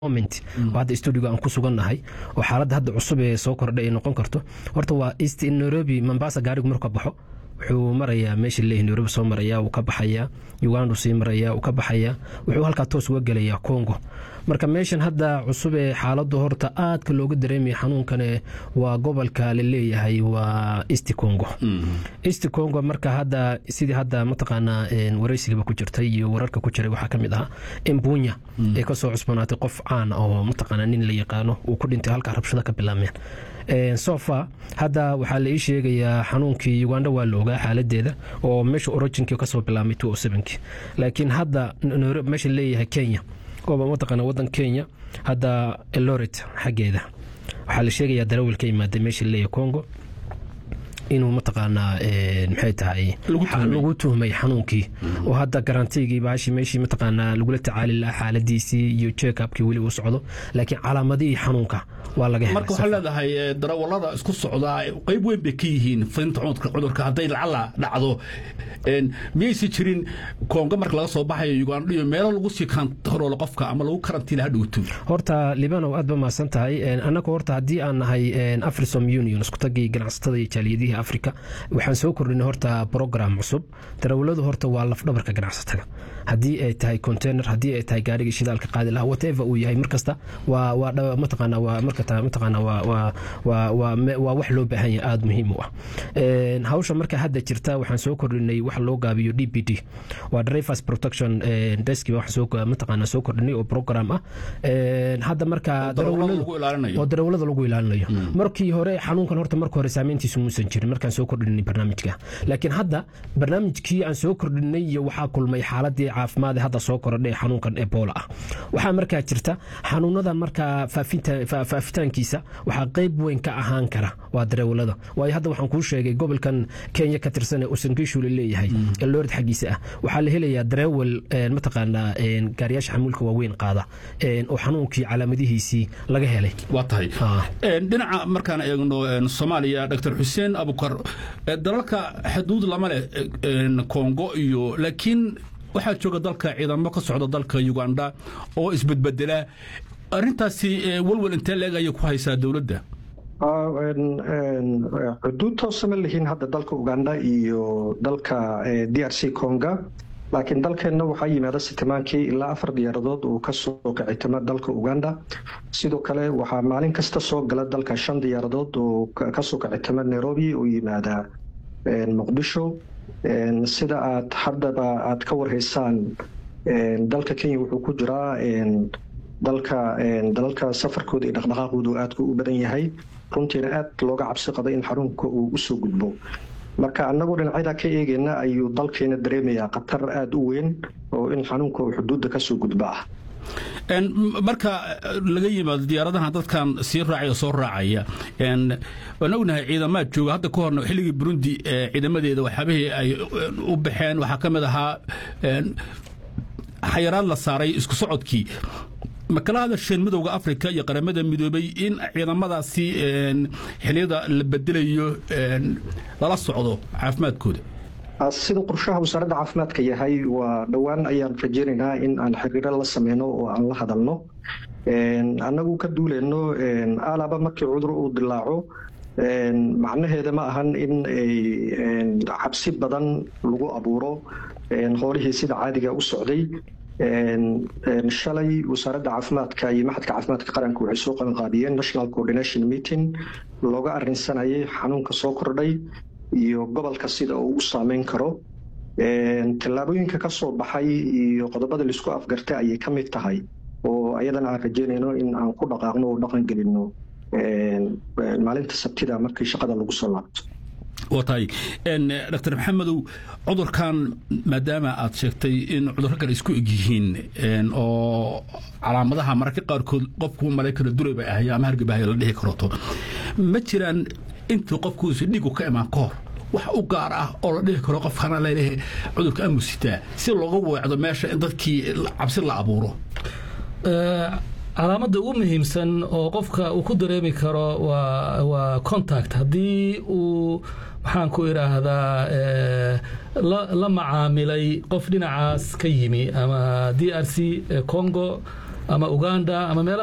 moment oo hadda stuudiga aan ku sugannahay oo xaaladda hadda cusub ee soo kordhay ay noqon karto horta waa east nairobi mombasa gaarigu marka baxo wuxuu marayaa meesha leeyahay nairobi soo maraya wuu ka baxayaa uganda sii maraya wuu ka baxayaa wuxuu halkaa toos uga gelayaa congo marka meeshan hadda cusub ee xaaladdu horta aadka looga dareemaya xanuunkane waa gobolka la leeyahay waa east congo east congo marka hadda sidii hadda mataqaanaa waraysigaba ku jirtay iyo wararka ku jiray waxaa ka mid ahaa embunya ee kasoo cusbanaatay qof caan oo mataqaanaa nin la yaqaano uu ku dhintay halkaa rabshada ka bilaabmeen sofa hadda waxaa la ii sheegayaa xanuunkii uganda waa la ogaa xaaladeeda oo meesha originkii kasoo bilaabmay laakiin hadda meesha leeyahay kenya ooba mataqaana wadan kenya hadda eloret xaggeeda waxaa la sheegayaa darawil ka imaaday meesha leeyahay congo inuu mataqaanaa maxay tahay lagu tuhmay xanuunkii oo hadda garantigii baashi meeshii mataqaanaa lagula tacaali lahaa xaaladiisii iyo checkupkii weli uu socdo laakiin calaamadihii xanuunka waa laga helay marka waxaa leedahay darawallada isku socdaa qayb weyn bay ka yihiin fidinta cudurka hadday lacala dhacdo miyaysi jirin koongo marka laga soo baxayo uganda iyo meelo lagu sii kantaroolo qofka ama lagu karantiila hadhowto horta libanow aad ba mahadsan tahay annagu horta haddii aan nahay afrisom union iskutagii ganacsatada iyo jaaliyadihii africa waxaan soo kordhinay horta program cusub darawalladu horta waa lafdhabarka ganacsatada haddii ay tahay container haddii ay tahay gaarigii shidaalka qaadi lahaa whatever uu yahay markasta waa waa mataqaana waa markata mataqaana waa waa waa waa waa wax loo baahan yahay aada muhiim u ah hawsha marka hadda jirta waxaan soo kordhinay wax loo gaabiyo d p d waa drivers protection desk waxaan soo mataqaana soo kordhinay oo program ah hadda marka oo darawallada lagu ilaalinayo markii hore xanuunkan horta marka hore saameyntiisu muusan jirin markaan soo kordhinay barnaamijka laakiin hadda barnaamijkii aan soo kordhinay iyo waxaa kulmay xaaladii caafimaad hadda soo korodhay xanuunkan ebola ah waxaa markaa jirta xanuunada markaa faafitaankiisa waxaa qayb weyn ka ahaan kara waa darawallada waayo hadda waxaan kuu sheegay gobolkan kenya ka tirsan ee usangishu la leeyahay eloorid xaggiisa ah waxaa la helayaa darawal mataqaanaa gaariyaasha xamuulka waaweyn qaada oo xanuunkii calaamadihiisii laga helay waa tahay dhinaca markaan eegno soomaaliya dr xuseen abukar dalalka xuduud lama leh kongo iyo laakiin waxaa jooga dalka ciidamo ka socda dalka uganda oo isbedbedela arintaasi walwal intee leeg ayay ku haysaa dowladda xuduud toosa ma lihiin hadda dalka uganda iyo dalka d r c conga laakiin dalkeenna waxaa yimaada sitimaankii ilaa afar diyaaradood uu kasoo kicitimo dalka uganda sidoo kale waxaa maalin kasta soo gala dalka shan diyaaradood oo kasoo kicitimo nairobi oo yimaada muqdisho sida aad haddaba aad ka warhaysaan dalka kenya wuxuu ku jiraa dalka dalalka safarkooda iyo dhaqdhaqaaqoodu aadku u badan yahay runtiina aad looga cabsi qabay in xarunka uu usoo gudbo marka annagoo dhinacyada ka eegeyna ayuu dalkeena dareemayaa khatar aada u weyn oo in xanuunka uu xuduudda kasoo gudba ah marka laga yimaado diyaaradaha dadkan sii raacaya soo raacaya waan ognahay ciidamaad jooga hadda ka horna xilligii burundi ciidamadeeda waxyaabihii ay u baxeen waxaa ka mid ahaa xayaraad la saaray isku socodkii ma kala hadasheen midowda africa iyo qaramada midoobay in ciidamadaasi xiliyada la bedelayo lala socdo caafimaadkooda sida qorshaha wasaaradda caafimaadka yahay waa dhowaan ayaan rajeynaynaa in aan xiriiro la sameyno oo aan la hadalno annagu ka duuleyno alaba markii cudur uu dilaaco macnaheeda ma ahan in cabsi badan lagu abuuro howlihii sida caadiga u socday shalay wasaaradda caafimaadka iyo maxadka caafimaadka qaranka waxay soo qabanqaabiyeen national coordination meeting looga arinsanayay xanuunka soo kordhay iyo gobolka sida uu u saameyn karo tallaabooyinka ka soo baxay iyo qodobada laisku afgartay ayay ka mid tahay oo ayadana aan rajeynayno in aan ku dhaqaaqno oo dhaqan gelino maalinta sabtida markii shaqada lagu soo laabto waa tahay dr maxamedow cudurkan maadaama aad sheegtay in cudurro kale isku eg yihiin oo calaamadaha mararka qaarkood qofku malay karo duray bay ahay ama hargabahaya la dhihi karoto ma jiraan intuu qofkuusi dhigu ka imaan ka hor wax u gaar ah oo la dhihi karo qofkana laleeyahay cudurka amusitaa si looga weecdo meesha in dadkii cabsi la abuuro calaamadda ugu muhiimsan oo qofka uu ku dareemi karo waa contact haddii uu maxaan ku idhaahdaa la macaamilay qof dhinacaas ka yimi ama d r c congo ama uganda ama meelaha